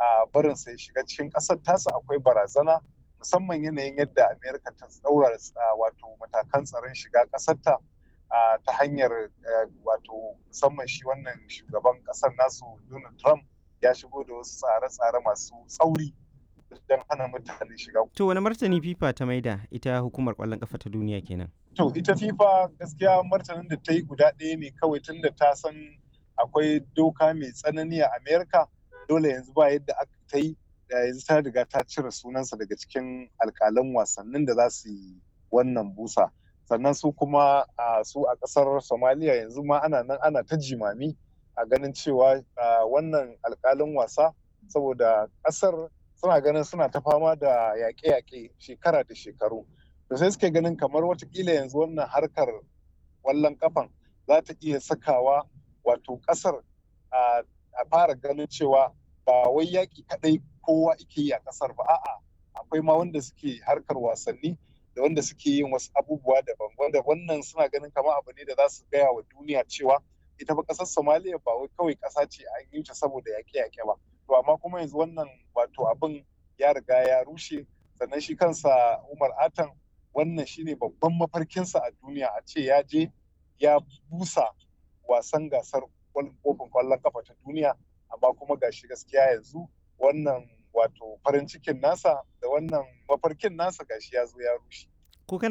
a barin sai shiga cikin ƙasar tasa akwai barazana musamman yanayin yadda amerika ta tsaura wato matakan tsaron shiga ƙasarta ta hanyar wato musamman shi wannan shugaban ƙasar nasu donald trump ya shigo da wasu tsare-tsare masu tsauri don hana mutane shiga. To wani martani FIFA ta maida ita hukumar ƙwallon ƙafa ta duniya kenan? To ita FIFA gaskiya martanin da ta yi guda ɗaya ne kawai tun da ta san akwai doka mai tsanani a Amerika dole yanzu ba yadda aka ta yi da yanzu ta riga ta cire sunansa daga cikin alƙalan wasannin da za su yi wannan busa. Sannan su kuma su a ƙasar Somalia yanzu ma ana nan ana ta jimami a ganin cewa wannan alƙalin wasa saboda ƙasar suna ganin suna ta fama da yaƙe-yaƙe shekara da shekaru da sai suke ganin kamar watakila yanzu wannan harkar ƙwallon kafan za ta iya sakawa wato ƙasar a fara ganin cewa ba wai yaƙi kaɗai kowa ike yi a ƙasar ba a'a akwai ma wanda suke harkar wasanni da wanda suke yin wasu abubuwa daban wanda wannan suna ganin kamar abu ne da za su gaya wa duniya cewa ita ba ƙasar somaliya ba wai kawai ƙasa ce an yi ta saboda yaƙe-yaƙe ba to amma kuma yanzu wannan wato abin ya riga ya rushe sannan shi kansa umar atan wannan shine babban mafarkinsa a duniya a ce ya je ya busa wasan gasar kofin kwallon kafa ta duniya amma kuma gashi gaskiya yanzu wannan wato farin cikin nasa da wannan mafarkin nasa gashi ya zo ya rushe